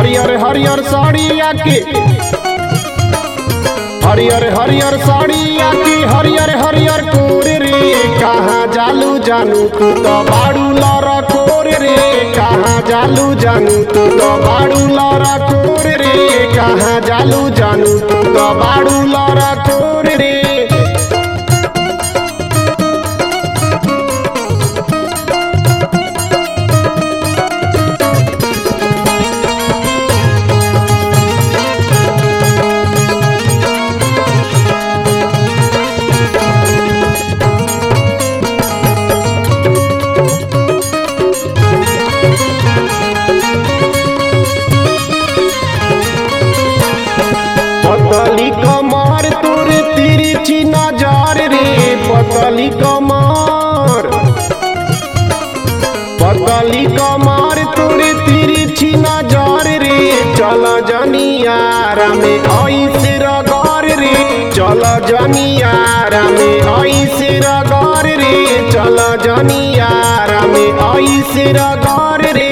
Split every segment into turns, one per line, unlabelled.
हरियर हरियर साड़िया के हरियर हरियर साड़िया की हरियर हरियर कोर रे कहाँ जालू जानू तू तो बाड़ू लरा कोर रे कहाँ जालू जानू तू तो बाड़ू लरा कोर रे कहाँ जालू जानू तू तो बाड़ू लरा कोर रे पतली कमर तोर तिरछी नजर रे पतली कमर पतली कमर तोर तिरछी नजर रे चल जनियारा में ऐसे रगर रे चल जनियारा में ऐसे रगर रे चल जनियारा में ऐसे रगर रे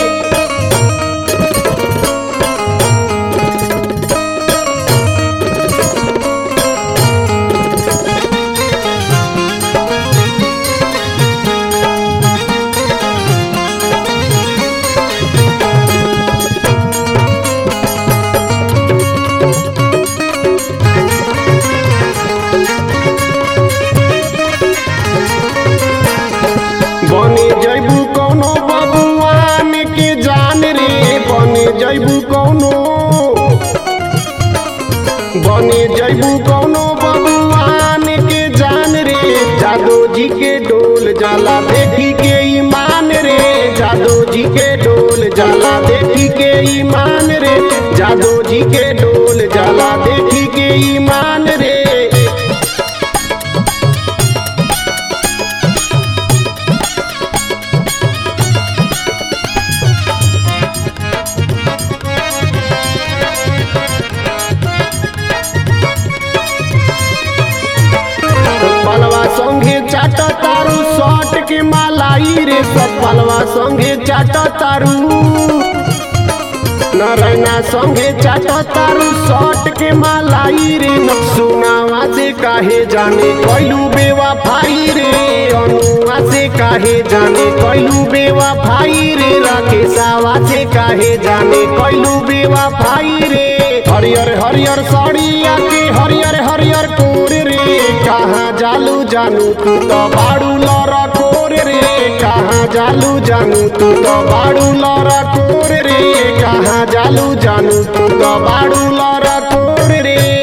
बने जैबू कौनो बबुआन के जान रे बने जैबू कौनो बने जैबू कौनो बबुआन के जान रे जादो जी के डोल जाला देखी के ईमान रे जादो जी के डोल जाला देखी के ईमान रे जादो जी के डोल जाला देखी के ईमान रे पलवा संगे चाट तारू शॉट के मालाई रे सब पलवा संगे चाट तारू नारायणा संगे चाट तारू शॉट के मालाई रे सुनावा से काहे जाने कैलू बेवा भाई रे अनुआ से काहे जाने कैलू बेवा भाई रे राकेशावा से काहे जाने कैलू बेवा भाई रे हरियर हरियर साड़िया के हरियर हरियर कोर रे कहाँ जालू जानू तू तो बाड़ू लरा कोर रे कहाँ जालू जानू तू तो बाड़ू लरा कोर रे कहाँ जालू जानू तू तो बाड़ू लरा कोर रे